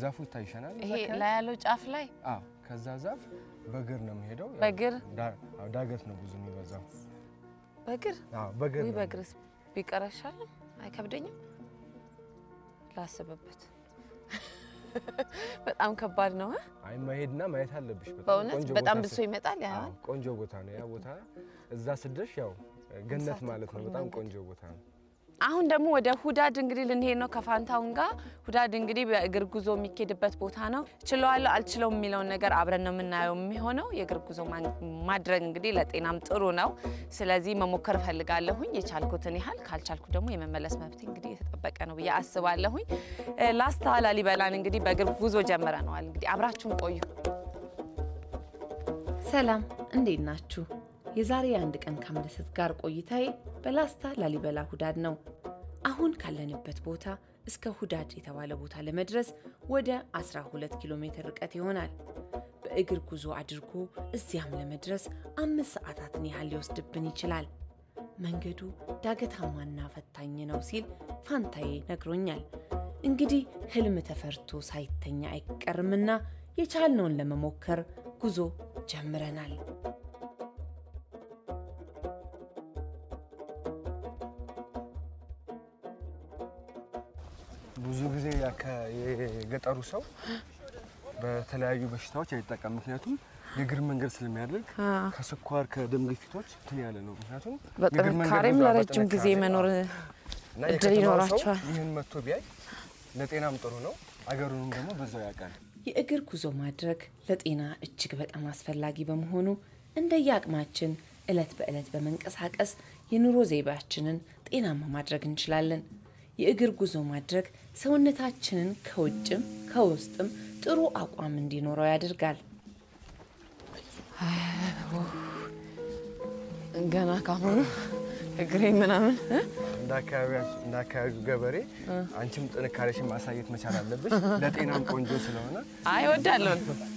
ዛፉ ይታይሻናል። እዛ ይሄ አካባቢ? ላይ ያለው ጫፍ ላይ አዎ፣ ከዛ ዛፍ በእግር ነው የሚሄደው። ያው በእግር? ዳ- አዎ፣ ዳገት ነው ብዙ የሚበዛው። በእግር አዎ፣ በእግር ወይ ነው። በእግርስ ቢቀር አይሻልም? አይከብደኝም? ላስብበት። በጣም ከባድ ነው እ? አይ መሄድና ማየት አለብሽ። በጣም በእውነት ቆንጆ በጣም ቦታ ብሶ ስል- ይመጣል። ያ አዎ፣ ቆንጆ ቦታ ነው ያ ቦታ። እዛ ስደርሽ ያው ገነት ሰዓት ማለት ነው። ተኩል በጣም መንገድ። ቆንጆ ቦታ ነው። አሁን ደግሞ ወደ ሁዳድ እንግዲህ ልንሄድ ነው ከፋንታውን ጋር። ሁዳድ እንግዲህ በእግር ጉዞ የሚኬድበት ቦታ ነው። ችለዋለሁ አልችለውም የሚለውን ነገር አብረን ነው የምናየው የሚሆነው። የእግር ጉዞ ማን- ማድረግ እንግዲህ ለጤናም ጥሩ ነው። ስለዚህ መሞከር እፈልጋለሁኝ የቻልኩትን ያህል፣ ካልቻልኩ ደግሞ የመመለስ መብት እንግዲህ የተጠበቀ ነው ብዬ አስባለሁኝ። እ፣ ላስታ ላሊበላን እንግዲህ በእግር ጉዞ ጀምረነዋል። እንግዲህ አብራችሁን ቆዩ። ሰላም እንዴት ናችሁ? የዛሬ የአንድ ቀን ከአምለሰት ጋር ቆይታዬ በላስታ ላሊበላ ሁዳድ ነው። አሁን ካለንበት ቦታ እስከ ሁዳድ የተባለ ቦታ ለመድረስ ወደ 12 ኪሎ ሜትር ርቀት ይሆናል። በእግር ጉዞ አድርጎ እዚያም ለመድረስ አምስት ሰዓታትን ያህል ሊወስድብን ይችላል። መንገዱ ዳገታማና ፈታኝ ነው ሲል ፋንታዬ ነግሮኛል። እንግዲህ ህልም ተፈርቶ ሳይተኛ አይቀርምና የቻልነውን ለመሞከር ጉዞ ጀምረናል። ብዙ ጊዜ ያከ- የገጠሩ ሰው በተለያዩ በሽታዎች አይጠቀም። ምክንያቱም የእግር መንገድ ስለሚያደርግ ከስኳር ከደም ግፊቶች እንትን ያለ ነው። ምክንያቱም የእግር መንገድ በጥንካሬም ብዙ- ለረጅም ጊዜ በጥንካሬ፣ መኖር አዎ። እና እድል የከተማው ሰው ይኖራቸዋል። ይህን መጥቶ ቢያይ ለጤናም ጥሩ ነው። አገሩንም ደግሞ በዛው ያውቃል። የእግር ጉዞ ማድረግ ለጤና እጅግ በጣም አስፈላጊ በመሆኑ እንደየአቅማችን ዕለት በዕለት በመንቀሳቀስ የኑሮ ዘይቤያችንን ጤናማ ማድረግ እንችላለን። የእግር ጉዞ ማድረግ ሰውነታችንን ከውጭም ከውስጥም ጥሩ አቋም እንዲኖረው ያደርጋል። ገና ካሁኑ እግሬ ምናምን እ? እንደ አካባቢያችን እንደ አካባቢው ገበሬ አንቺም ጥንካሬሽን ማሳየት መቻል አለብሽ። ለጤናም ቆንጆ ስለሆነ አይ እወዳለሁ።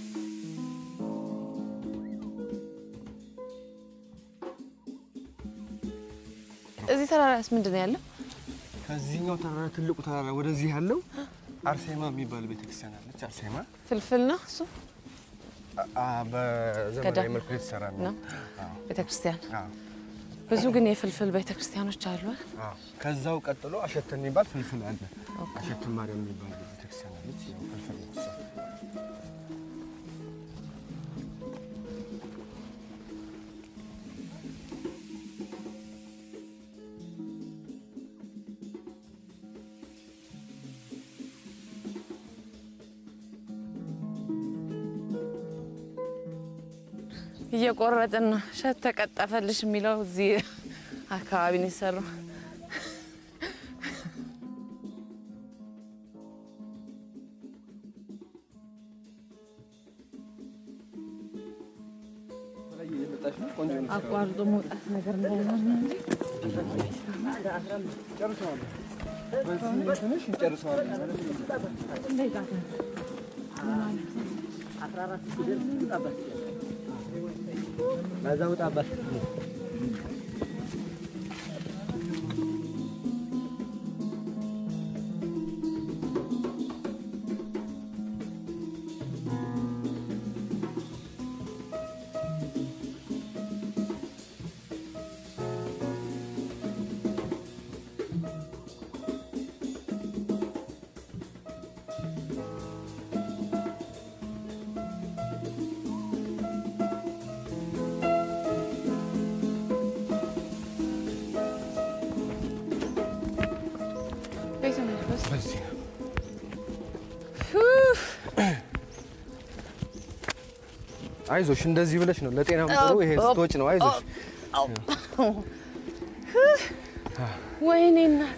እዚህ ተራራስ ምንድን ነው ያለው? ከዚህኛው ተራራ ትልቁ ተራራ ወደዚህ ያለው አርሴማ የሚባል ቤተክርስቲያን አለች። አርሴማ ፍልፍል ነው እሱ አ- አ- በዘመናዊ ገዳም መልኩ የተሰራ ነው። ነው አዎ፣ ቤተክርስቲያን። አዎ፣ ብዙ ግን የፍልፍል ቤተክርስቲያኖች አሉ። አይደል? አዎ። ከዛው ቀጥሎ አሸተን የሚባል ፍልፍል አለ። አሸተን ማርያም የሚባል ቤተክርስቲያን አለች። ያው ፍልፍል ነች እሷ። እየቆረጥን ነው። እሸት ተቀጠፈልሽ የሚለው እዚህ አካባቢ ነው የሰሩ። አቋርጦ መውጣት ነገር እንዳይሆን ነው እንጂ ቤት ነው በስ በዚህ ነው። አይዞሽ እንደዚህ ብለሽ ነው ለጤናም ጥሩ። ይሄ ስትወጪ ነው። አይዞሽ ወይኔ እናቴ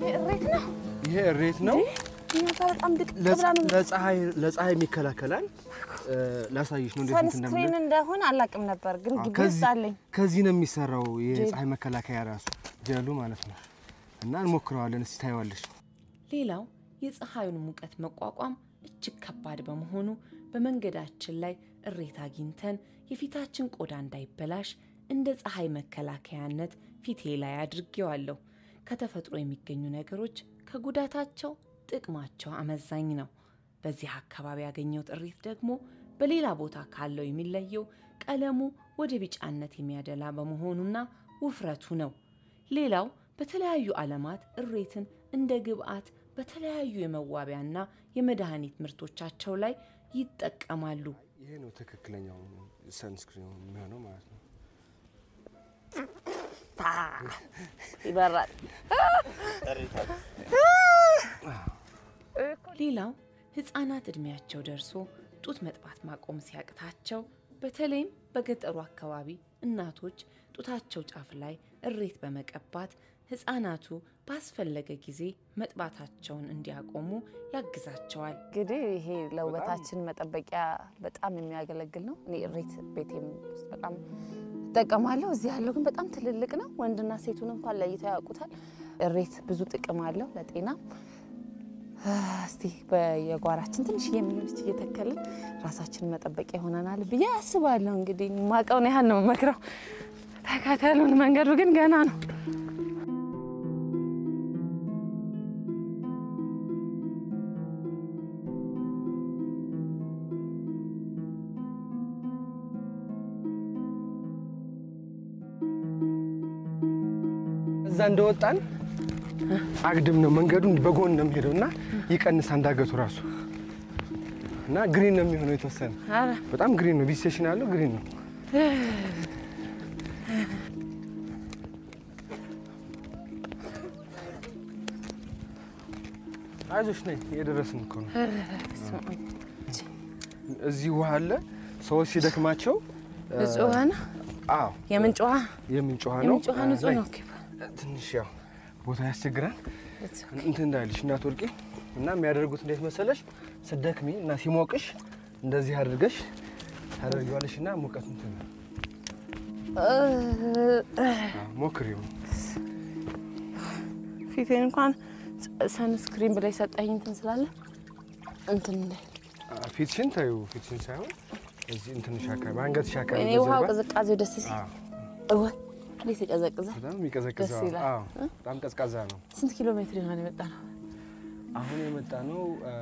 እሬት ነው። ይሄ እሬት ነው። እኛ ጋር በጣም ድቅ ብላ ነው። ለፀሐይ ለፀሐይ የሚከላከላል። እ፣ ላሳይሽ ነው እንዴት እንትን ሰንስክሪን እንደምንል። እንደሆነ አላውቅም ነበር፣ ግን አዎ፣ ግቢ ከዚህ- ውስጥ አለኝ። ከዚህ ነው የሚሰራው የፀሐይ መከላከያ ራሱ ጀሉ ማለት ነው። እና እንሞክረዋለን። እስቲ ታይዋለሽ። ሌላው የፀሐዩን ሙቀት መቋቋም እጅግ ከባድ በመሆኑ በመንገዳችን ላይ እሬት አግኝተን የፊታችን ቆዳ እንዳይበላሽ እንደ ፀሐይ መከላከያነት ፊቴ ላይ አድርጌዋለሁ። ከተፈጥሮ የሚገኙ ነገሮች ከጉዳታቸው ጥቅማቸው አመዛኝ ነው። በዚህ አካባቢ ያገኘሁት እሬት ደግሞ በሌላ ቦታ ካለው የሚለየው ቀለሙ ወደ ቢጫነት የሚያደላ በመሆኑና ውፍረቱ ነው። ሌላው በተለያዩ ዓለማት እሬትን እንደ ግብዓት በተለያዩ የመዋቢያና የመድኃኒት ምርቶቻቸው ላይ ይጠቀማሉ። ይሄ ነው ትክክለኛው ሰንስክሪን የሚሆነው ማለት ነው። ታ ይበራል። ሌላው ህፃናት እድሜያቸው ደርሶ ጡት መጥባት ማቆም ሲያቅታቸው በተለይም በገጠሩ አካባቢ እናቶች ጡታቸው ጫፍ ላይ እሬት በመቀባት ህፃናቱ ባስፈለገ ጊዜ መጥባታቸውን እንዲያቆሙ ያግዛቸዋል። እንግዲህ ይሄ ለውበታችን መጠበቂያ በጣም የሚያገለግል ነው። እኔ እሬት ቤቴም ውስጥ በጣም እጠቀማለሁ። እዚህ ያለው ግን በጣም ትልልቅ ነው። ወንድና ሴቱን እንኳን ለይተው ያውቁታል። እሬት ብዙ ጥቅም አለው ለጤና። እስቲ በየጓራችን ትንሽ የሚሆነች እየተከልን ራሳችንን መጠበቂያ ይሆነናል ብዬ አስባለሁ። እንግዲህ ማቀውን ያህል ነው መክረው። ተከተሉን። መንገዱ ግን ገና ነው። እዛ እንደወጣን አግድም ነው መንገዱን በጎን ነው የሚሄደው እና ይቀንሳል እንዳገቱ ራሱ እና ግሪን ነው የሚሆነው የተወሰነ ኧረ በጣም ግሪን ነው። ቢስቴሽን ያለው ግሪን ነው። አይዞሽ ነይ፣ እየደረስን እኮ ነው። በስመ አብ። እዚህ ውሃ አለ። ሰዎች ሲደክማቸው ንጹህ ውሃ ነው። አዎ የምንጭ ውሃ የምንጭ ውሃ ነው። የምንጭ ውሃ ንጹህ ላይ ነው። ትንሽ ያው ቦታ ያስቸግራል እንትን እንዳይልሽ እናት ወርቄ እና የሚያደርጉት እንዴት መሰለሽ ስደክሚ እና ሲሞቅሽ እንደዚህ አድርገሽ ታደርጊዋለሽ እና ሙቀት እንትን ነው። አዎ፣ ሞክሪው። ፊቴን እንኳን ሰንስክሪን ብላ የሰጠኝ እንትን ስላለ እንትን እንዳይል አዎ፣ ፊትሽን ታዩ ፊትሽን ሳይሆን እዚህ እንትንሽ አካባቢ አንገትሽ አካባቢ እኔ ውሃው በጀርባ። ቅዝቃዜው ደስ ሲል አዎ፣ እወ እንዴት ይቀዘቅዛል። በጣም የሚቀዘቅዘው ደስ ይላል። አዎ፣ በጣም ቀዝቃዛ ነው። ስንት ኪሎ ሜትር ይሆን የመጣ ነው? አሁን የመጣ ነው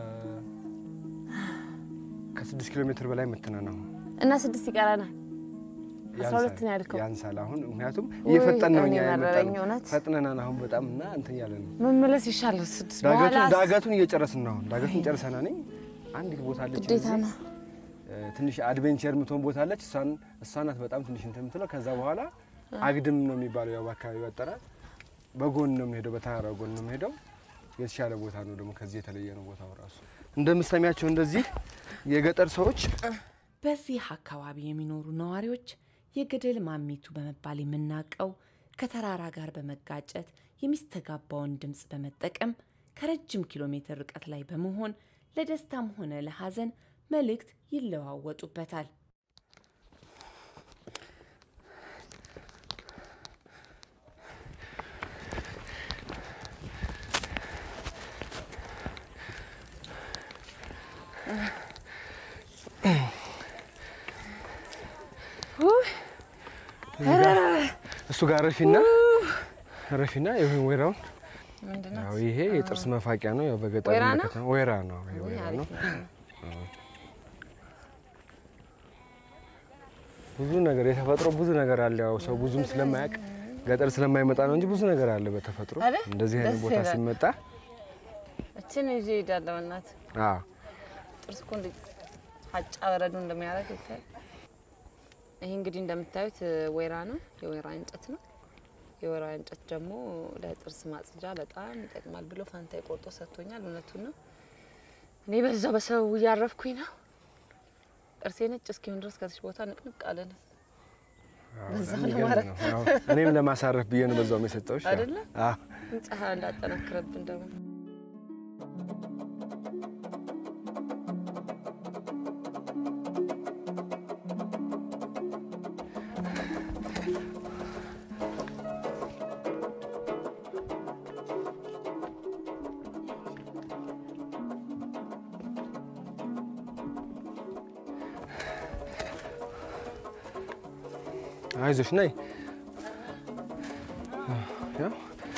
ከስድስት ኪሎ ሜትር በላይ መተናል አሁን እና ስድስት ይቀረናል። አስራ ሁለት ነው ያልከው? ያንሳል። አሁን ምክንያቱም እየፈጠን ነው እኔ እኛ የመጣ መረረኝ ነው እውነት። ፈጥነናል። አሁን በጣም እና እንትን እያለ ነው መመለስ ይሻላል። ስድስት ዳገቱን በኋላ ዳገቱን እየጨረስን ነው። አሁን ዳገቱን ጨርሰናል። እኔ አንዲት ቦታ አለች ግዴታ እዚህ፣ ነው። እ፣ ትንሽ አድቬንቸር የምትሆን ቦታ አለች። እሷን እሷ ናት በጣም ትንሽ እንትን የምትለው። ከዛ በኋላ አግድም ነው የሚባለው ያው በአካባቢው አጠራር። በጎን ነው የሚሄደው፣ በተራራ ጎን ነው የሚሄደው። የተሻለ ቦታ ነው ደግሞ ከዚህ የተለየ ነው ቦታው ራሱ። እንደምሰሚያቸው እንደዚህ የገጠር ሰዎች በዚህ አካባቢ የሚኖሩ ነዋሪዎች የገደል ማሚቱ በመባል የምናውቀው ከተራራ ጋር በመጋጨት የሚስተጋባውን ድምፅ በመጠቀም ከረጅም ኪሎ ሜትር ርቀት ላይ በመሆን ለደስታም ሆነ ለሐዘን መልእክት ይለዋወጡበታል። እሱ ጋር ረፊና ረፊና ይሄ ወይራውን ምንድን ነው? ያው ይሄ የጥርስ መፋቂያ ነው። ያው በገጠር ወይራ ነው? ከተማ ወይራ ነው። ይሄ ወይራ ነው። ብዙ ነገር የተፈጥሮ ብዙ ነገር አለ። ያው ሰው ብዙም ስለማያውቅ ገጠር ስለማይመጣ ነው እንጂ ብዙ ነገር አለ በተፈጥሮ። አይደል? እንደዚህ አይነት ደስ ቦታ ይላል። ሲመጣ እችን ይዤ እሄዳለሁ። እናት አዎ ጥርስ እኮ እንዴት ሀጫ በረዶ እንደሚያደርግ ይታይ። ይሄ እንግዲህ እንደምታዩት ወይራ ነው፣ የወይራ እንጨት ነው። የወይራ እንጨት ደግሞ ለጥርስ ማጽጃ በጣም ይጠቅማል ብሎ ፋንታ ቆርጦ ሰጥቶኛል። እውነቱን ነው። እኔ በዛው በሰበቡ እያረፍኩኝ ነው። ጥርሴ ነጭ እስኪሆን ድረስ ከዚህ ቦታ ንቅንቅ አለን። በዛው የሚገርም ለማረፍ ነው። አዎ። እኔም ለማሳረፍ ብዬ ነው በዛውም የሰጠሁሽ። ያው። አይደለ? አዎ። ፀሐይ እንዳጠናክረብን ደግሞ አይዞሽ ነይ። ያው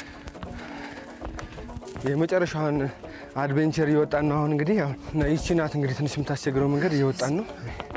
የመጨረሻውን አድቬንቸር እየወጣን ነው። አሁን እንግዲህ ያው ይቺ ናት እንግዲህ ትንሽ የምታስቸግረው መንገድ እየወጣን ነው።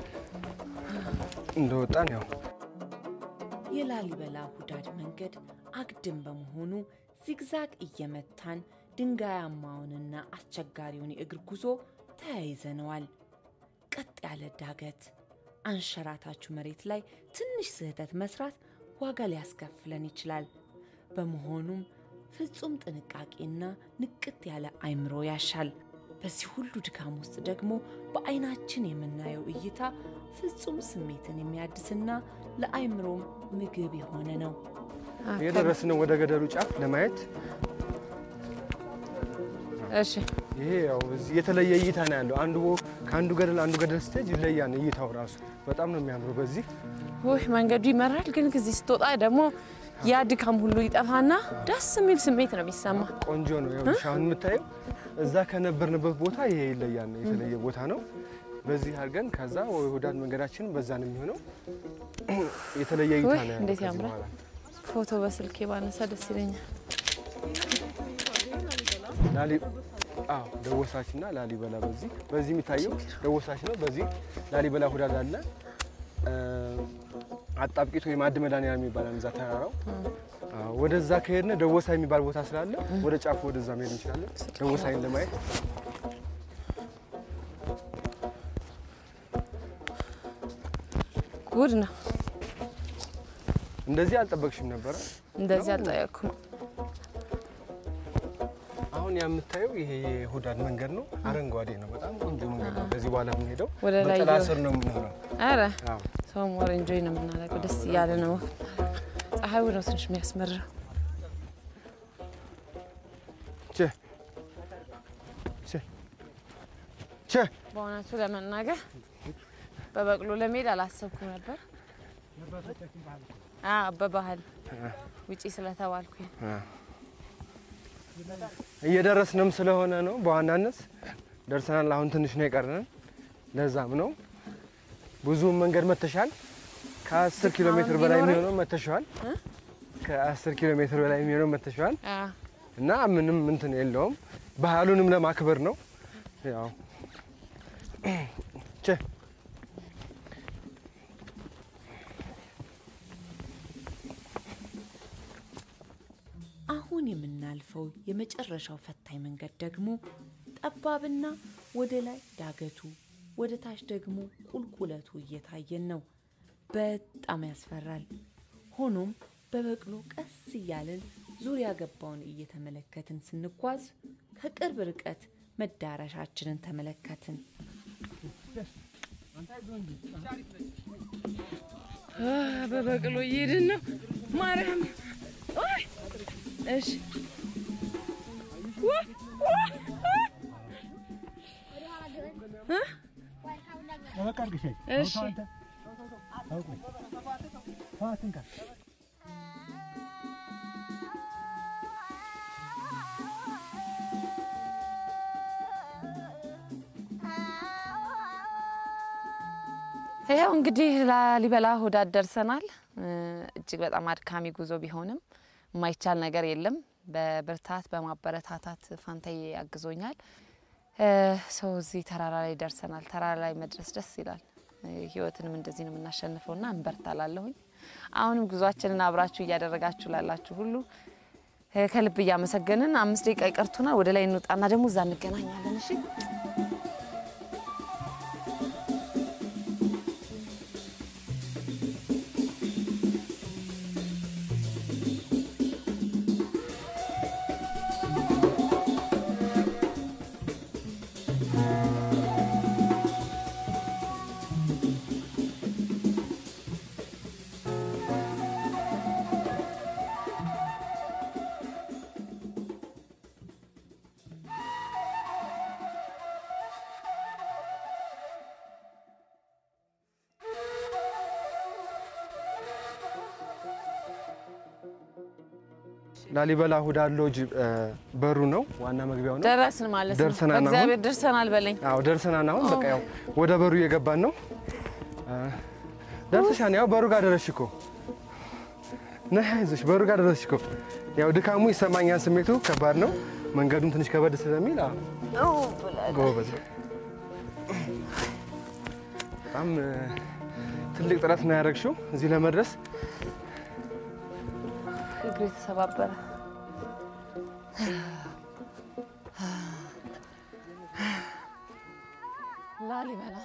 እንደወጣን ያው የላሊበላ ሁዳድ መንገድ አግድም በመሆኑ ዚግዛግ እየመታን ድንጋያማውንና አስቸጋሪውን የእግር ጉዞ ተያይዘነዋል። ቀጥ ያለ ዳገት፣ አንሸራታችሁ መሬት ላይ ትንሽ ስህተት መስራት ዋጋ ሊያስከፍለን ይችላል። በመሆኑም ፍጹም ጥንቃቄና ንቅት ያለ አይምሮ ያሻል። በዚህ ሁሉ ድካም ውስጥ ደግሞ በአይናችን የምናየው እይታ ፍጹም ስሜትን የሚያድስና ለአይምሮም ምግብ የሆነ ነው። የደረስን ነው ወደ ገደሉ ጫፍ ለማየት። እሺ ይሄ ያው እዚህ የተለየ እይታ ነው ያለው። አንዱ ከአንዱ ገደል አንዱ ገደል ስቴጅ ይለያል። እይታው ራሱ በጣም ነው የሚያምረው። በዚህ ውይ መንገዱ ይመራል፣ ግን ከዚህ ስትወጣ ደግሞ ያ ድካም ሁሉ ይጠፋና ደስ የሚል ስሜት ነው የሚሰማ። ቆንጆ ነው። ያው አሁን የምታየው እዛ ከነበርንበት ቦታ ይሄ ይለያል ነው የተለየ ቦታ ነው። በዚህ አድርገን ከዛ ሁዳድ መንገዳችን በዛ ነው የሚሆነው። የተለየ እይታ ውይ ነው ያለው እንዴት ከዚህ ያምራል! በኋላ። ፎቶ በስልኬ ባነሳ ደስ ይለኛል። ላሊ አዎ ደወሳችና ላሊበላ በዚህ በዚህ የሚታየው ደወሳች ነው። በዚህ ላሊበላ ሁዳድ አለ። አጣብቂት ወይም አድ መድኃኒዓለም የሚባል እዛ ተራራው አዎ፣ ወደዛ ከሄድን ደወሳ የሚባል ቦታ ስላለ ወደ ጫፉ ወደዛ መሄድ እንችላለን። ደወሳይን ለማየት ጉድ ነው። እንደዚህ አልጠበቅሽም ነበረ። እንደዚህ አልጠየቅኩም። አሁን የምታየው ይሄ የሁዳድ መንገድ ነው። አረንጓዴ ነው። በጣም ቆንጆ መንገድ ነው። ከዚህ በኋላ የምንሄደው ወደ ላይ በጥላ እየወ- ስር ነው የምንሆነው። አረ አዎ ሰው ሞር ኢንጆይ ነው የምናደርገው። ደስ እያለ ነው። ፀሐዩ ነው ትንሽ የሚያስመርረው። ቼ ቼ ቼ በእውነቱ ለመናገር በበቅሎ ለመሄድ አላሰብኩም ነበር። አዎ በባህል ውጪ ስለተባልኩኝ እየደረስንም ስለሆነ ነው። በዋናነት ደርሰናል። አሁን ትንሽ ነው የቀረን። ለዛም ነው ብዙ መንገድ መተሻል። ከ10 ኪሎ ሜትር በላይ ቢኖረኝ- የሚሆነው መተሻል። ከ10 ኪሎ ሜትር በላይ የሚሆነው መተሻል አዎ። እና ምንም እንትን የለውም። ባህሉንም ለማክበር ነው። ያው ቼ አሁን የምናልፈው የመጨረሻው ፈታኝ መንገድ ደግሞ ጠባብና ወደ ላይ ዳገቱ ወደ ታች ደግሞ ቁልቁለቱ እየታየን ነው። በጣም ያስፈራል። ሆኖም በበቅሎ ቀስ እያልን ዙሪያ ገባውን እየተመለከትን ስንጓዝ ከቅርብ ርቀት መዳረሻችንን ተመለከትን። በበቅሎ እየሄድን ነው። ማርያም ኦይ! እሺ እሺ ይኸው እንግዲህ ላሊበላ ሁዳድ ደርሰናል። እ፣ እጅግ በጣም አድካሚ ጉዞ ቢሆንም የማይቻል ነገር የለም። በብርታት በማበረታታት ፋንታዬ ያግዞኛል። እ፣ ሰው እዚህ ተራራ ላይ ደርሰናል። ተራራ ላይ መድረስ ደስ ይላል። እ፣ ህይወትንም እንደዚህ ነው የምናሸንፈውና እንበርታላለሁኝ። አሁንም ጉዟችንን አብራችሁ እያደረጋችሁ ላላችሁ ሁሉ እ፣ ከልብ እያመሰገንን አምስት ደቂቃ ይቀርቱናል። ወደ ላይ እንውጣና ደግሞ እዛ እንገናኛለን። እሺ ላሊበላ ሁዳድ ሎጅ እ፣ በሩ ነው ዋና መግቢያው ነው። ደረስን ማለት ነው። ደርሰናል አሁን። እግዚአብሔር ደርሰናል በለኝ። አዎ ደርሰናል። አሁን በቃ ያው ወደ በሩ እየገባን ነው። እ፣ ደርሰሻል። ያው በሩ ጋር ደረስሽ እኮ ነይ፣ አይዞሽ በሩ ጋር ደረስሽ እኮ። ያው ድካሙ ይሰማኛል፣ ስሜቱ ከባድ ነው። መንገዱም ትንሽ ከበድ ስለሚል አዎ ጎበዝ ነው። በጣም እ፣ ትልቅ ጥረት ነው ያደረግሽው እዚህ ለመድረስ። እግሬ ተሰባበረ። ላሊበላ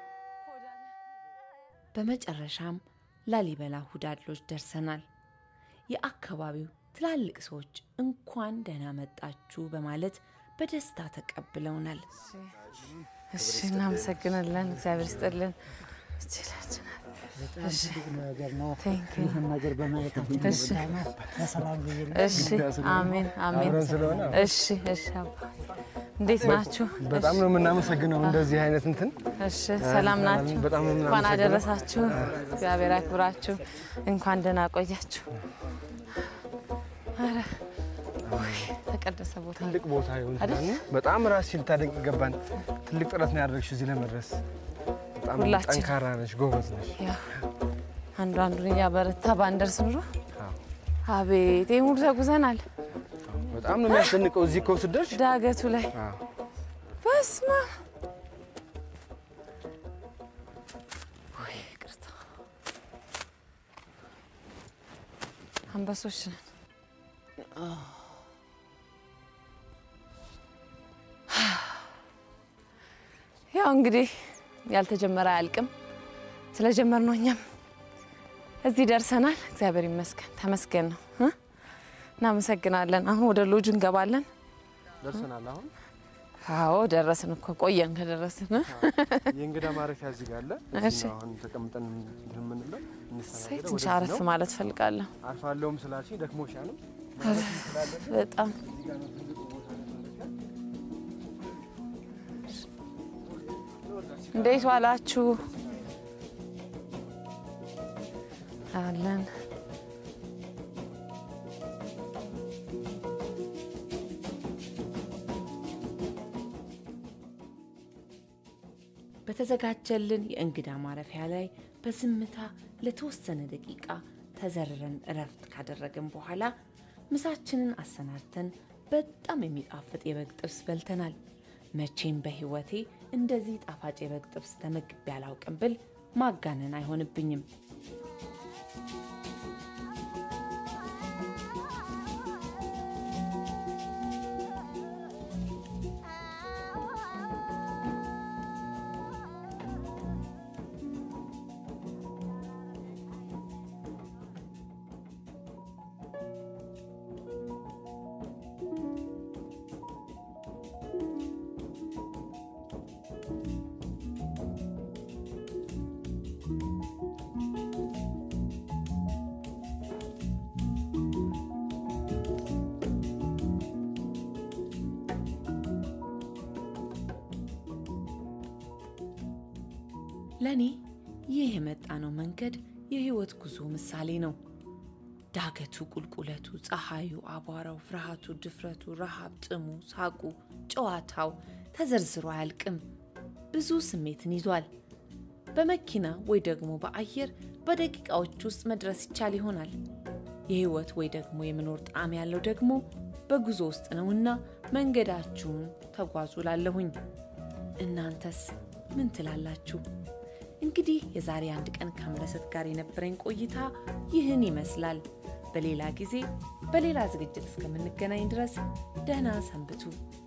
በመጨረሻም ላሊበላ ሁዳድ ሎጅ ደርሰናል። የአካባቢው ትላልቅ ሰዎች እንኳን ደህና መጣችሁ በማለት በደስታ ተቀብለውናል። እሺ፣ እናመሰግናለን። እግዚአብሔር ይስጥልን። ይችላችናል። በጣም ትልቅ ነገር ነው። Thank you. ይህን ነገር በማየታችን እሺ። በጣም በሰላም ጊዜ እሺ፣ አሜን አሜን። አብረን ስለሆነ እሺ፣ እሺ። አባ እንዴት ናችሁ? በጣም ነው የምናመሰግነው እንደዚህ አይነት እንትን እሺ፣ ሰላም ናችሁ? በጣም ነው እንኳን የምናመሰግነው። አደረሳችሁ። እግዚአብሔር ያክብራችሁ። እንኳን ደህና ቆያችሁ። ኧረ ውይ፣ ተቀደሰ ቦታ ትልቅ ቦታ ይሁን አይደል? ስላልን በጣም ራስሽን ልታደንቅ ይገባን። ትልቅ ጥረት ነው ያደረግሽው እዚህ ለመድረስ። በጣም ሁላችን። ጠንካራ ነሽ፣ ጎበዝ ነሽ። ያው አንዱ አንዱን እያበረታ ባንደርስ ኑሮ አዎ። አቤት ይህ ሙሉ ተጉዘናል። በጣም ነው የሚያስደንቀው እዚህ እኮ ስትደርሽ። ዳገቱ ላይ አዎ። በስመ አብ ውይ፣ ይቅርታ አንበሶች ነን። ያው እንግዲህ ያልተጀመረ አያልቅም። ስለጀመርነው እኛም እዚህ ደርሰናል። እግዚአብሔር ይመስገን፣ ተመስገን ነው እ እናመሰግናለን። አሁን ወደ ሎጁ እንገባለን። ደርሰናል። አሁን አዎ ደረስን እኮ ቆየን ከደረስን እ? የእንግዳ ማረፊያ እዚህ ጋር አለ። እሺ። እዚህ ነው አሁን ተቀምጠን እንትን የምንለው እሰይ እንስተናገደው። ትንሽ ወደዚህ አረፍ ነው። ማለት ፈልጋለሁ። አርፋለሁም ስላልሽኝ ደክሞሻልም። በጣም እንዴት ዋላችሁ? አለን በተዘጋጀልን የእንግዳ ማረፊያ ላይ በዝምታ ለተወሰነ ደቂቃ ተዘርረን እረፍት ካደረግን በኋላ ምሳችንን አሰናድተን በጣም የሚጣፍጥ የበግ ጥብስ በልተናል። መቼም በሕይወቴ እንደዚህ ጣፋጭ የበግ ጥብስ ተመግቤ አላውቅም ብል ማጋነን አይሆንብኝም። ለእኔ ይህ የመጣነው መንገድ የህይወት ጉዞ ምሳሌ ነው። ዳገቱ፣ ቁልቁለቱ፣ ፀሐዩ፣ አቧራው፣ ፍርሃቱ፣ ድፍረቱ፣ ረሃብ፣ ጥሙ፣ ሳቁ፣ ጨዋታው ተዘርዝሮ አያልቅም። ብዙ ስሜትን ይዟል። በመኪና ወይ ደግሞ በአየር በደቂቃዎች ውስጥ መድረስ ይቻል ይሆናል። የህይወት ወይ ደግሞ የመኖር ጣዕም ያለው ደግሞ በጉዞ ውስጥ ነውና መንገዳችሁን ተጓዙ ላለሁኝ። እናንተስ ምን ትላላችሁ? እንግዲህ የዛሬ አንድ ቀን ከአምለሰት ጋር የነበረኝ ቆይታ ይህን ይመስላል። በሌላ ጊዜ በሌላ ዝግጅት እስከምንገናኝ ድረስ ደህና ሰንብቱ።